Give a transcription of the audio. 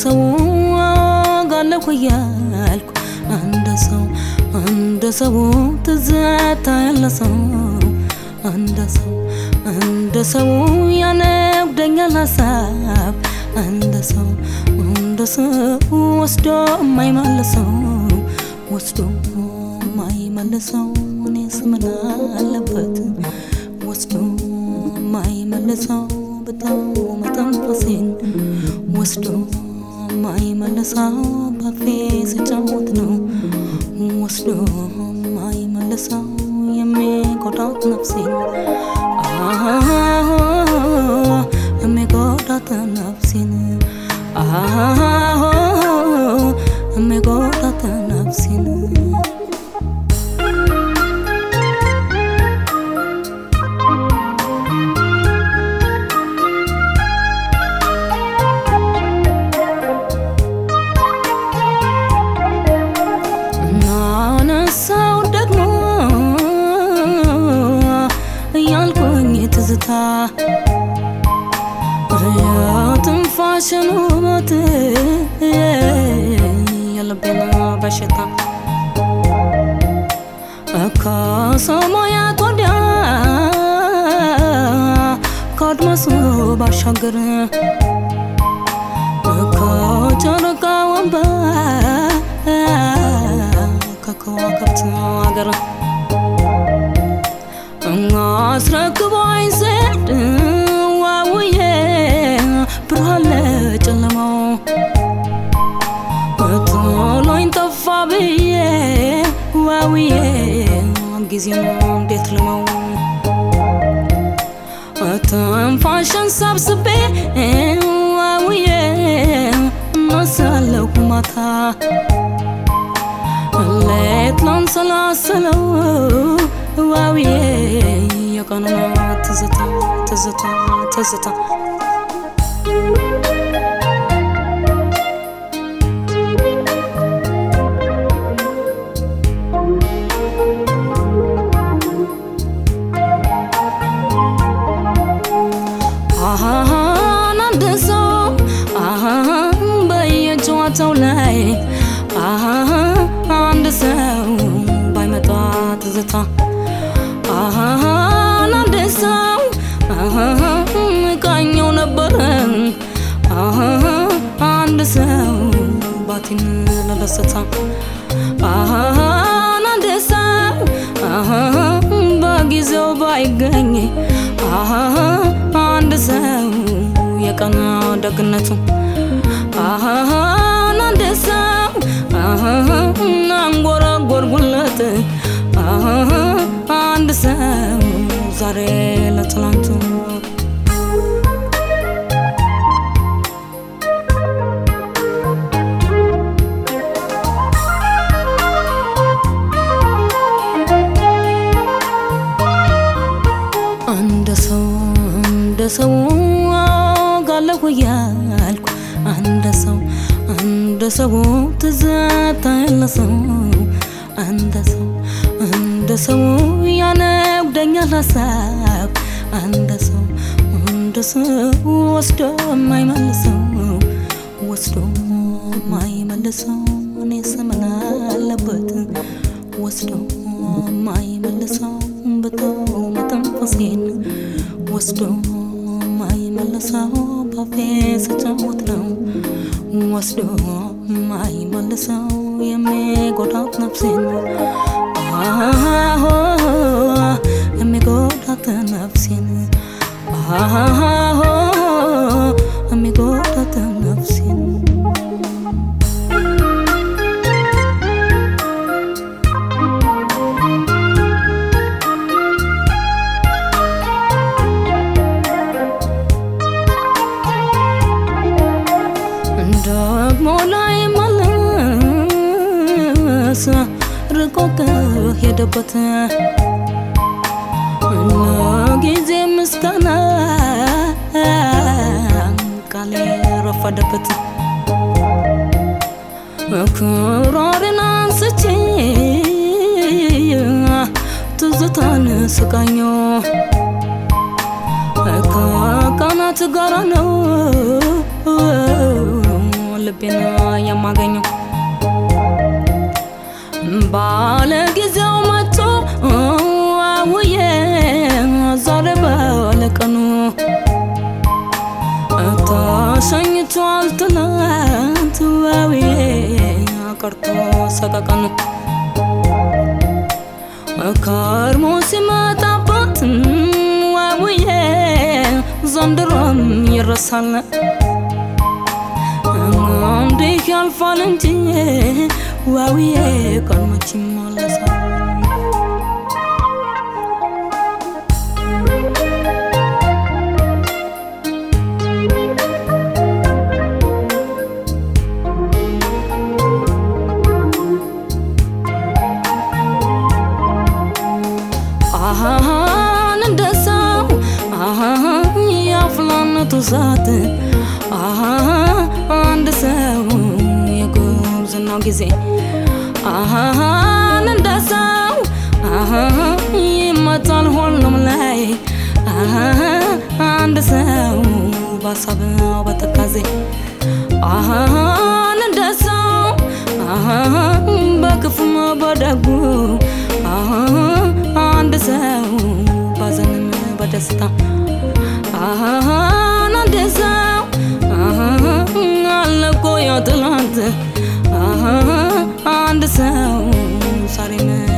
ሰው ጋለኩ እያልኩ እንደ ሰው እንደ ሰው ትዝታ ያለ ሰው እንደ ሰው እንደ ሰው ያነጉደኛል ሀሳብ እንደ ሰው እንደ ሰው ወስዶ የማይመልሰው ወስዶ የማይመልሰው እኔስ ምን አለበት ወስዶ የማይመልሰው በጣም መተንፈሴን ወስዶ የማይመልሰው ባፌ ስጫወት ነው ወስዶ የማይመልሰው የሚጎዳት ነፍሴን የሚጎዳት ነፍሴን የሚጎዳት ነፍሴን ናነሳው ደግሞ እያልኩኝ ትዝታ የትንፋሽን ውበት የልቤን በሽታ ከሰማያት ወዲያ ከአድማሱ ባሻገር ከጨረቃ ወንበር ከከዋክብት አገር አስረክቦኝ ዘንድ ዋውዬ ብርሃን ለጨለማው ጥሎኝ ጠፋ ብዬ ዋውዬ ጊዜን እንዴት ልመው ትንፋሽን ሰብስቤ ዋውዬ እነሳለሁ ማታ ሌት ላንሰላስለው ዋውዬ የቀኑን ትዝታ ትዝታ ትዝታ አሃን አንድ ሰው አሃን በየጨዋታው ላይ አሃን አንድ ሰው ባይመጣ ትዝታ አሃን አንድ ሰው አሃን ቃኘው ነበረ አሃን አንድ ሰው ባቲን ለደስታ አሃን አንድ ሰው አሃን በጊዜው ባይገኝ አሃን አንድ ሰው የቀን ደግነቱ አሃን አንድ ሰው አሃን አንጎራጎርጉለት አሃን አንድ ሰው ዛሬ ለትላንቱ እንደ ሰው እንደ ሰው ጋለሁ እያልኩ እንደ ሰው እንደ ሰው ትዝታ ያለ ሰው እንደ ሰው እንደ ሰው ያነጉደኛል ሀሳብ እንደ ሰው እንደ ሰው ወስዶ የማይመልሰው ወስዶ የማይመልሰው እኔስ ምን አለበት ወስዶ የማይመልሰው በተው መተንፈሴን ወስዶ የማይመልሰው ባፌ ስጫወት ነው ወስዶ የማይመልሰው የሚጎዳት ነፍሴን አዎ የሚጎዳት ነፍሴን አዎ የሚጎዳት ነፍሴን ደግሞ ላይ መለስ ርቆ ከሄደበት ጊዜ ምስጋና ቃሌ ረፈደበት ክራሬን አንስቼ ትዝታን ስቃኞ ከቀናት ጋራ ነው ልቤን የማገኘው ባለ ጊዜው መጥቶ አውዬ ዛሬ ባለቀኑ ተሸኝቷል ትናንት ዋውዬ ቀርቶ ሰቀቀኑ ከርሞ ሲመጣበት ዋውዬ ዘንድሮም ይረሳል እንዲህ ያልፋል እንጂ ዋውዬ ቀን መች ይመለሳል አሃን እንደ ሰው አሃን የአፍላነቱ ሰዓት አሃ አንድ ሰው የጉብዝናው ጊዜ አሃን እንደ ሰው አሃን ይመጣል ሁሉም ላይ አሃ አንድ ሰው በሀሳብ በትካዜ አሃን እንደ ሰው አሃን በክፉም በደጉ አሃን አንድ ሰው ባዘንም በደስታ አሃን አንድ ሰው አሃን አለቆ ያ ትላንት አሃን አንድ ሰው ዛሬም